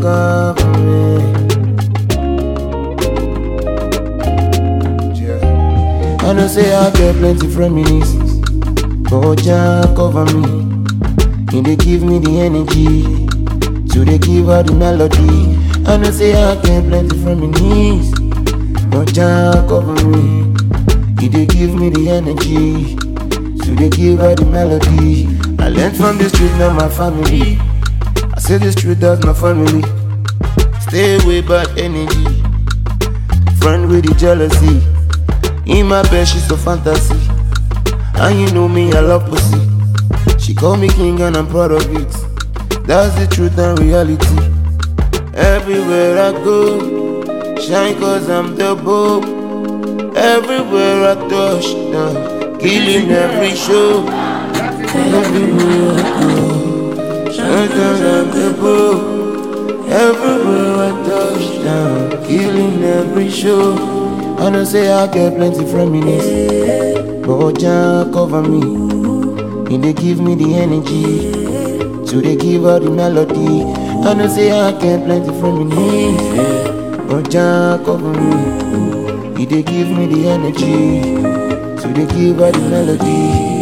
cover me. Yeah. I know say I get plenty reminiscences, but Jah cover me. He dey give me the energy to dey give her the melody. I know say I get plenty reminiscences, but Jah cover me. He dey give me the energy to dey give her the melody. I learned from the street, not my family. I say the street, that's my family. Stay away bad energy. Friend with the jealousy. In my bed, she's so fantasy. And you know me, I love pussy. She call me king and I'm proud of it. That's the truth and reality. Everywhere I go, shine cause I'm the bow. Everywhere I touch down, killing every show. Everywhere I go, shine cause I'm the bow. Everywhere I touch down, killing every show. I know say I get plenty reminisce, but Jah cover me. He dey give me the energy to dey give her the melody. I know say I get plenty reminisce, but Jah cover me. He dey give me the energy to dey give her the melody.